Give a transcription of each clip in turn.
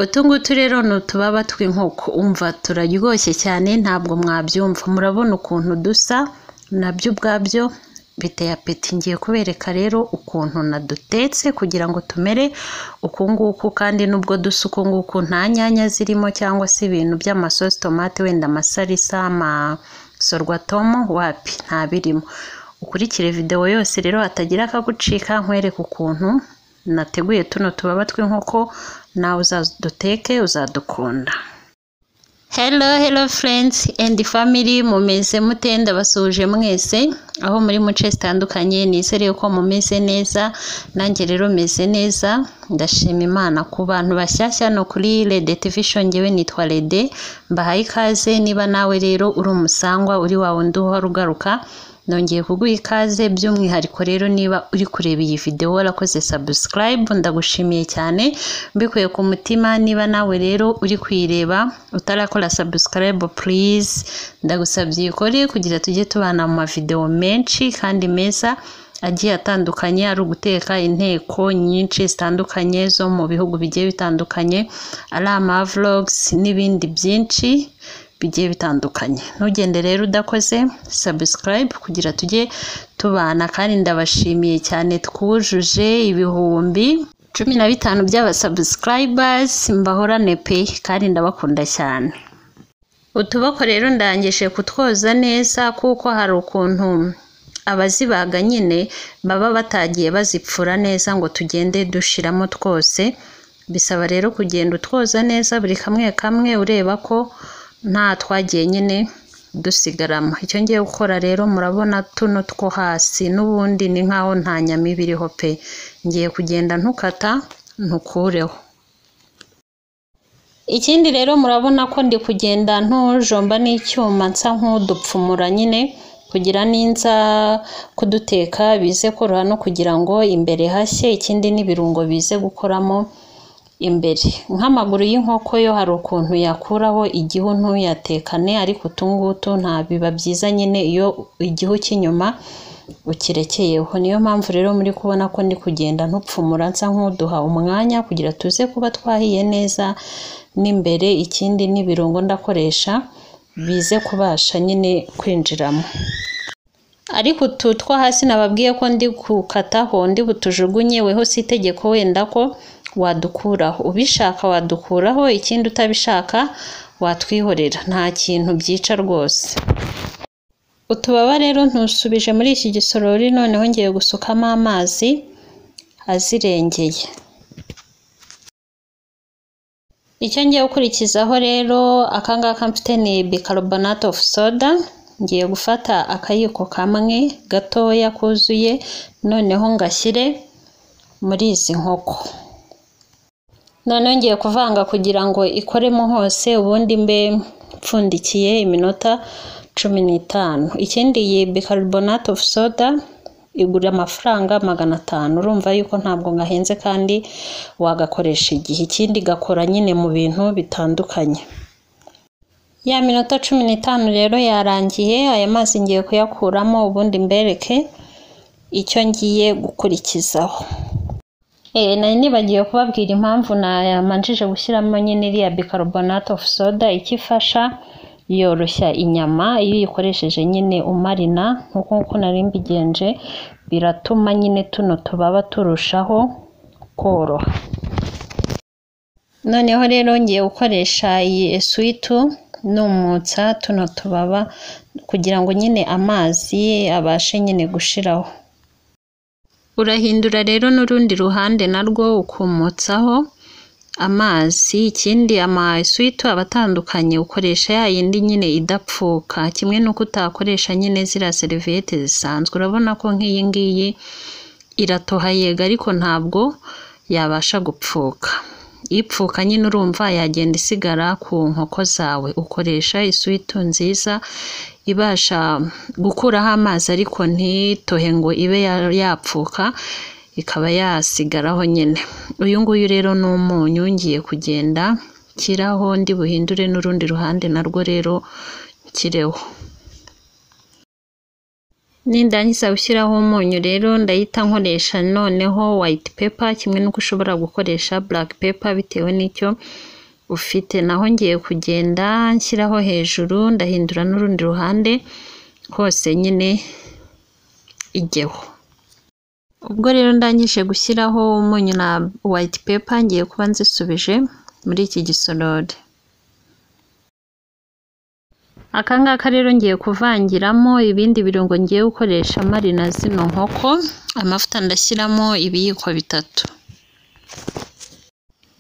Utu ngutu rero ni utubaba tw'inkoko, umva turaryoshye cyane ntabwo mwabyumva, murabona ukuntu dusa nabyo ubwabyo biteye apeti, ngiye kubereka rero ukuntu nadutetse kugira ngo tumere uku nguku, kandi nubwo dusa uku nguku nta nyanya zirimo cyangwa se ibintu by'amasosi, tomate, wenda amasalisa, amasorwatomu, wapi nta birimo, ukurikire videwo yose rero hatagira akagucika, nkwereke ukuntu nateguye tuno tubaba tw'inkoko, nawe uzaduteke uzadukunda. Hello hello friends and family, mumeze mute? Ndabasuhuje mwese aho muri mu nce zitandukanye, nizere ko mumeze neza, nanjye rero meze neza, ndashima Imana. Ku bantu bashyashya no kuri Rede TV show, ngewe nitwa Rede, mbahaye ikaze, niba nawe rero uri umusangwa, uri wa wundi uhora ugaruka, nongeye kuguha ikaze, by'umwihariko rero niba uri kureba iyi videwo warakoze subscribe, ndagushimiye cyane mbikuye ku mutima, niba nawe rero uri kuyireba utarakora subscribe please, ndagusabye uyikore kugira tujye tubana mu mavidewo menshi kandi meza agiye atandukanye, ari uguteka inteko nyinshi zitandukanye zo mu bihugu bigiye bitandukanye, ari amavlogs n'ibindi byinshi bigiye bitandukanye. Ntugende rero udakoze subscribe kugira tujye tubana, kandi ndabashimiye cyane twujuje ibihumbi cumi na bitanu by'abasubscribers mbahorane pe, kandi ndabakunda cyane. Utuboko rero ndangije kutwoza neza kuko hari ukuntu abazibaga nyine baba batagiye bazipfura neza ngo tugende dushiramo twose, bisaba rero kugenda utwoza neza buri kamwe kamwe ureba ko nta twagiye nyine dusigaramo. Icyo ngiye gukora rero murabona tuno two hasi n'ubundi ni nkaho nta nyama iba iriho pe, ngiye kugenda ntukata ntukureho. Ikindi rero murabona ko ndi kugenda ntujomba n'icyuma nsa nk'udupfumura nyine kugira n'inza kuduteka bize koroha no kugira ngo imbere hashye, ikindi n'ibirungo bize gukoramo imbere nk'amaguru y'inkoko yo hari ukuntu yakuraho igihu ntuyatekane ariko utungutu nta biba byiza nyine iyo igihu cy'inyuma ukirekeyeho niyo mpamvu rero muri kubona ko ndi kugenda ntupfumura nsa nk'uduha umwanya kugira tuze kuba twahiye neza n'imbere ikindi n'ibirungo ndakoresha bize kubasha nyine kwinjiramo ariko utu two hasi nababwiye ko ndi gukataho ndi butujugunye weho si itegeko wenda ko wadukuraho ubishaka wadukuraho ikindi utabishaka watwihorera nta kintu byica rwose utubaba rero ntusubije muri iki gisorori noneho ngiye gusukamo amazi azirengeye icyo ngiye gukurikizaho rero aka ngaka mfite ni bicarbonate of soda ngiye gufata akayiko kamwe gatoya kuzuye noneho ngashyire muri izi nkoko noneho ngiye kuvanga kugira ngo ikoremo hose ubundi mbe mpfundikiye iminota cumi n'itanu ikindi iyi bicarbonate of soda igura amafaranga magana atanu urumva yuko ntabwo gahenze kandi wagakoresha igihe ikindi gakora nyine mu bintu bitandukanye ya minota cumi n'itanu rero yarangiye aya mazi ngiye kuyakuramo ubundi mbereke icyo ngiye gukurikizaho Eh, nari nibagiwe kubabwira impamvu namanjije gushyiramo nyine iriya bicarbonate of soda icyo ifasha yoroshya inyama iyo uyikoresheje nyine umarina nk'uko nkuko nari mbigenje biratuma nyine tuno tubaba turushaho koroha noneho rero ngiye gukoresha iyi esuwitu numutsa tuno tubaba kugira ngo nyine amazi abashe nyine gushiraho urahindura rero n'urundi ruhande narwo ukumutsaho amazi ikindi amaswitu aba atandukanye ukoresha ya yindi nyine idapfuka kimwe n'uko utakoresha nyine ziriya seriviyete zisanzwe urabona ko nk'iyi ngiyi iratoha yega ariko ntabwo yabasha gupfuka ipfuka nyine urumva yagenda isigara ku nkoko zawe ukoresha iswitu nziza ibasha gukuraho amazi ariko ntitohe ngo ibe yapfuka ikaba yasigaraho nyine uyu nguyu rero ni umunyu ngiye kugenda nshyiraho ndi buhindure n'urundi ruhande narwo rero nshyireho nindangiza gushyiraho umunyu rero ndahita nkoresha noneho white paper kimwe n'uko ushobora gukoresha black paper bitewe n'icyo ufite naho ngiye kugenda nshyiraho hejuru ndahindura n'urundi ruhande hose nyine ijyeho ubwo rero ndangije gushyiraho umunyu na white paper ngiye kuba nzisubije muri iki gisorori aka ngaka rero ngiye kuvangiramo ibindi birungo ngiye gukoresha marina zino nkoko amavuta ndashyiramo ibiyiko bitatu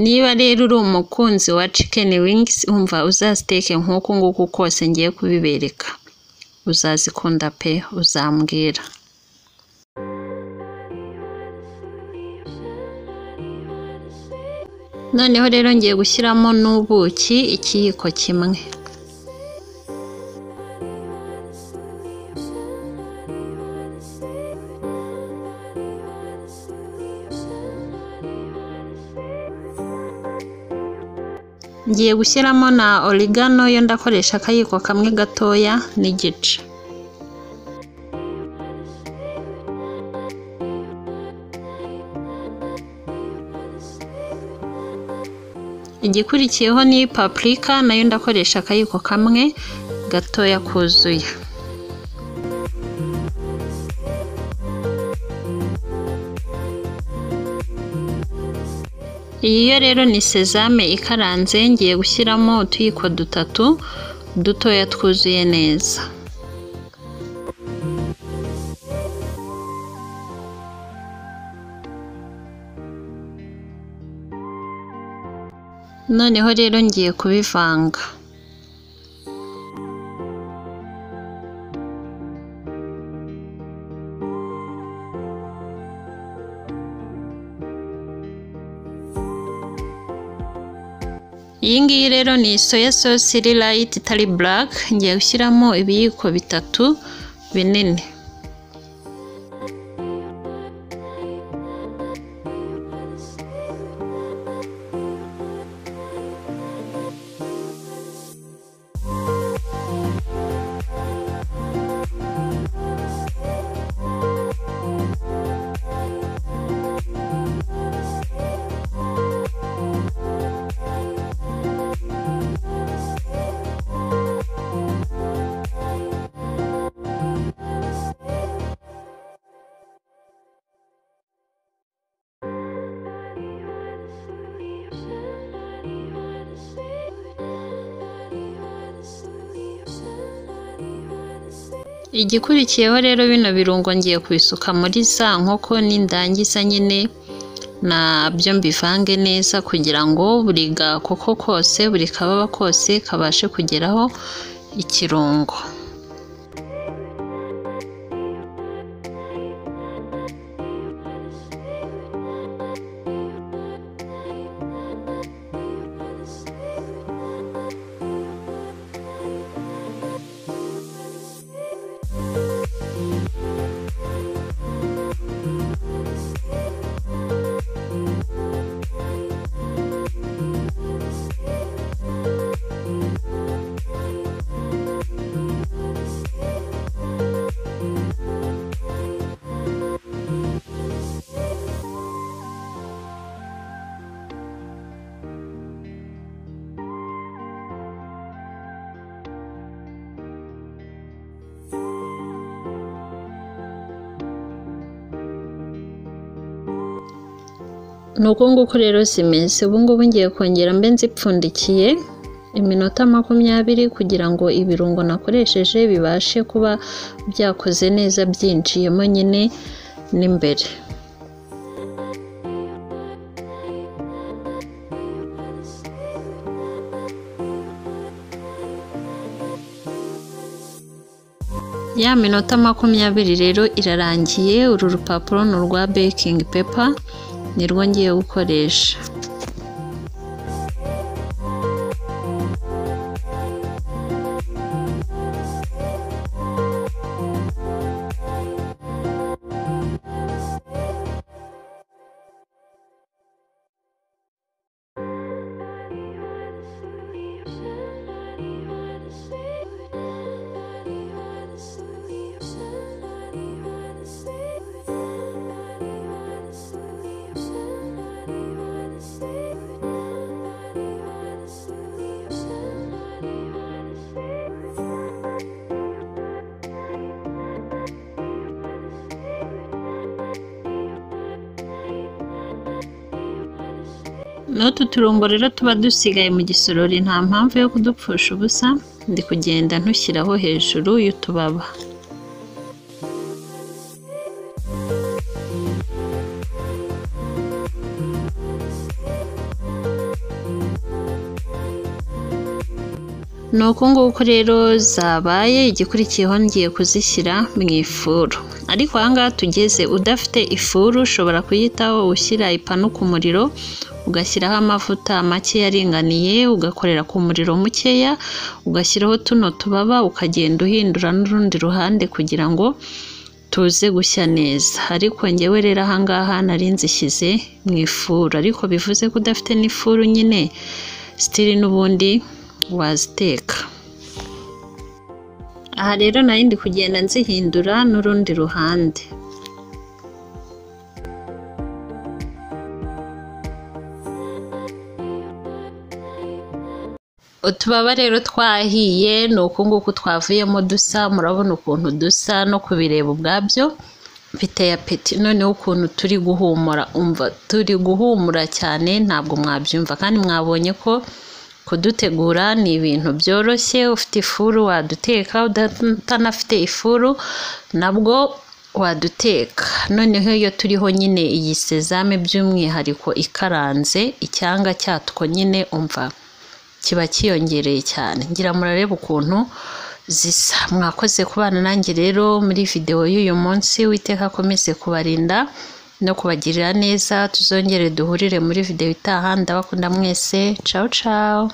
niba rero uri umukunzi wa chicken wings umva uzaziteke nk'uku nguku kose ngiye kubibereka uzazikunda pe uzambwira noneho rero ngiye gushyiramo n'ubuki ikiyiko kimwe ngiye gushyiramo na origano yo ndakoresha akayiko kamwe gatoya n'igice igikurikiyeho ni paprika nayo ndakoresha akayiko kamwe gatoya kuzuye iyi yo rero ni sezame ikaranze ngiye gushyiramo utuyiko dutatu dutoya twuzuye neza noneho rero ngiye kubivanga iyi ngiyi rero ni soya sosi iri layiti itari buraka ngiye gushyiramo ibiyiko bitatu binini igikurikiyeho rero bino birungo ngiye kubisuka muri za nkoko n'indangiza nyine nabyo mbivange neza kugira ngo buri gakoko kose buri kababa kose kabashe kugeraho ikirungo ni uku nguku rero zimeze ubu ngubu ngiye kongera mbe nzipfundikiye iminota makumyabiri kugira ngo ibirungo nakoresheje bibashe kuba byakoze neza byinjiyemo nyine n'imbere ya minota makumyabiri rero irarangiye uru rupapuro ni urwa baking paper nirwo ngiye gukoresha n'utu turungo rero tuba dusigaye mu gisorori nta mpamvu yo kudupfusha ubusa ndi kugenda ntushyiraho hejuru y'utubaba ni uku nguku rero zabaye igikurikiyeho ngiye kuzishyira mu ifuru ariko ahangaha tugeze udafite ifuru ushobora kuyitaho ushyira ipanu ku muriro ugashyiraho amavuta make yaringaniye ugakorera ku muriro mukeya ugashyiraho tuno tubaba ukagenda uhindura n'urundi ruhande kugira ngo tuze gushya neza ariko ngewe rero ahangaha nari nzishyize mu ifuru ariko bivuze ko udafite n'ifuru nyine sitiri n'ubundi waziteka aha rero nari ndi kugenda nzihindura n'urundi ruhande utubaba rero twahiye ni uku nguku twavuyemo dusa murabona ukuntu dusa no kubireba ubwabyo biteye apeti noneho ukuntu turi guhumura umva turi guhumura cyane ntabwo mwabyumva kandi mwabonye ko kudutegura ni ibintu byoroshye ufite ifuru waduteka utanafite ifuru nabwo waduteka noneho iyo turiho nyine iyi sezame by'umwihariko ikaranze icyanga cyatwo nyine umva kiba kiyongereye cyane ngira murareba ukuntu zisa mwakoze kubana nanjye rero muri videwo y'uyu munsi witeka akomeze kubarinda no kubagirira neza tuzongere duhurire muri videwo itaha ndabakunda mwese cawu cawu